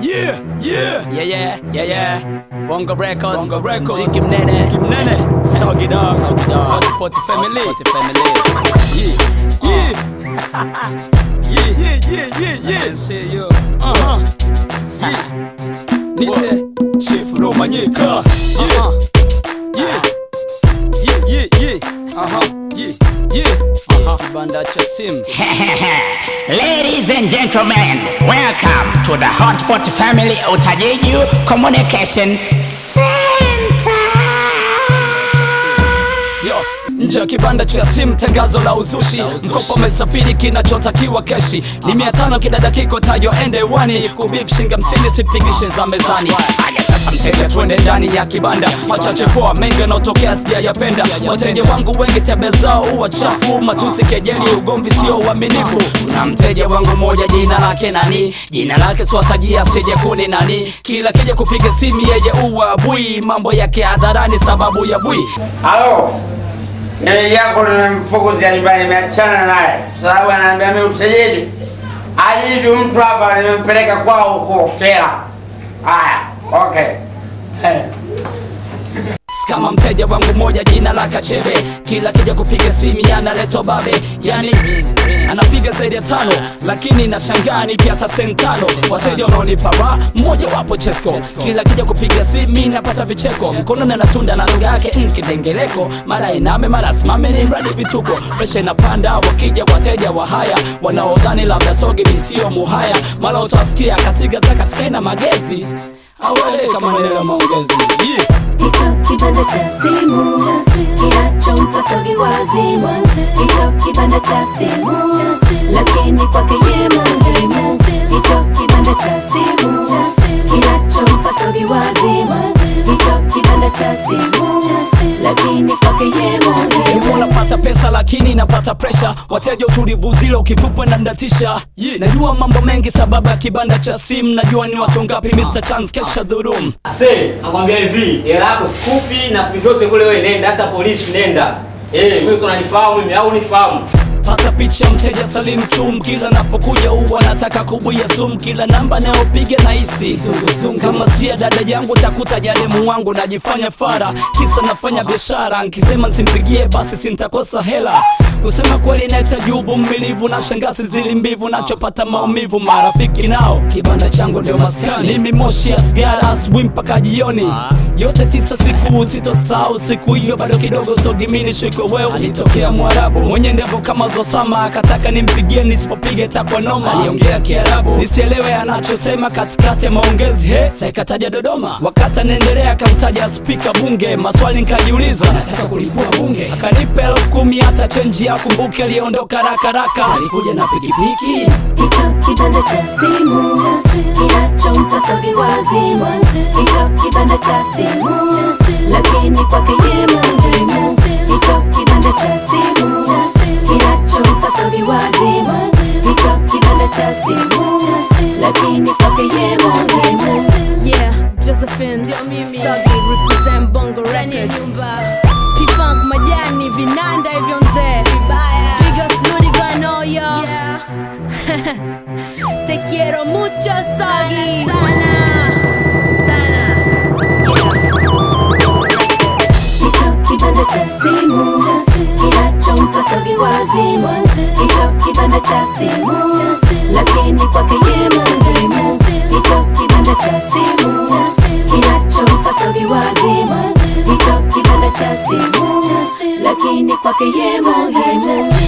Yeah, yeah. Yeah, yeah, yeah, yeah. Bongo Records. Bongo Records. Mziki mnene. Mziki mnene. Soggy dog. Soggy dog. Hotspot family. Hotspot family. Yeah, yeah. Yeah, yeah, yeah, yeah, yeah. See you. Uh-huh. Yeah. Nite Chief Romanyika. Yeah, Uh-huh. yeah. Yeah, yeah, yeah. Uh-huh. Yeah, yeah. Uh-huh. Kibanda cha simu. Ladies and gentlemen, welcome to the Hotpot Family Utajiju Communication Center. Yo, nje ya kibanda cha simu tangazo la uzushi uzushi. mkopo umesafiri kinachotakiwa keshi ni mia tano kila dakika tajo ende wani kubip shinga msini sipigishe za mezani haya sasa mteja twende ndani ya kibanda machache poa mengi yanaotokea sijayapenda wateja wangu wengi tebe zao huwa chafu matusi kejeli ugomvi sio uaminifu kuna mteja wangu moja jina lake nani jina lake swatajia sije kuni nani kila kija kupiga simu yeye uwa bui mambo yake hadharani sababu ya bui Halo, shemeji yako nimemfukuzia nyumbani, nimeachana naye sababu anaambia mimi utejeji ajivi mtu hapa, nimempeleka kwao huko Tera. Haya, okay. Eh. kama mteja wangu moja jina la Kachebe, kila kija kupiga simu analetwa babe, yani anapiga zaidi ya tano, lakini nashangaa ni pia sentano. Wateja wanaonipa raha, mmoja wapo Chesco, kila kija kupiga simu napata vicheko, mkono na natunda na lugha yake mm, kidengeleko, mara iname mara simame, ni mradi vituko, presha inapanda, wakija wateja wa haya wanaodhani labda soge misio muhaya, mara utawasikia kasiga za katika ina magezi awele kama neno la maongezi yeah. Hicho kibanda cha simu kinachompa sogi wazimu, hicho kibanda cha simu, lakini kwake ye muhimu. Hicho kibanda cha simu kinachompa sogi wazimu, hicho kibanda cha simu, lakini kwake ye Hivyo muhimu. unapata pesa lakini napata presha, wateja utulivu zile ukitupwa na ndatisha. Yeah. Najua mambo mengi sababu ya kibanda cha simu, najua ni watu ngapi Mr. Chance kesha dhurum. Se, nakwambia hivi, hela yako sikupi na vyovyote kule wewe nenda, hata polisi nenda. Eh, mimi sio unanifahamu mimi au unifahamu? Pata picha mteja Salim Chum, kila napokuja huwa nataka kubuya sumu, kila namba nayopiga na hisi kama sia dada yangu takuta jalimu wangu najifanya fara, kisa nafanya biashara, nkisema nsimpigie basi sintakosa hela kusema kweli nahitaji uvumilivu na shangazi zili mbivu nachopata maumivu marafiki nao kibanda changu ndio maskani mimi moshi ya sigara asubuhi mpaka jioni yote tisa siku sitosahau siku hiyo bado kidogo sogimini shiko wewe alitokea mwarabu mwenye ndevu kama zosama akataka nimpigie nisipopiga takwa noma aliongea kiarabu nisielewe anachosema katikati ya maongezi he saikataja dodoma wakati anaendelea akamtaja spika bunge maswali nikajiuliza nataka kulipua bunge akanipa elfu kumi hata chenji ya kumbuke aliondoka rakaraka alikuja na pikipiki Hicho kibanda cha simu kinachompa sogi wazimu, hicho kibanda cha simu, lakini kwake ye muhimu. Hicho kibanda cha simu kinachompa sogi wazimu, hicho kibanda cha simu, lakini kwake ye muhimu. Yeah, Josephine Sagi represent Bongo Records P-Funk majani vinanda hivyo mzee Big ups Ludigo no yo Te quiero mucho Sagi Hicho kibanda cha simu kinachompa sogi wazimu, hicho kibanda cha simu, lakini kwake ye muhimu. Hicho kibanda cha simu kinachompa sogi wazimu, hicho kibanda cha simu, lakini kwake ye muhimu.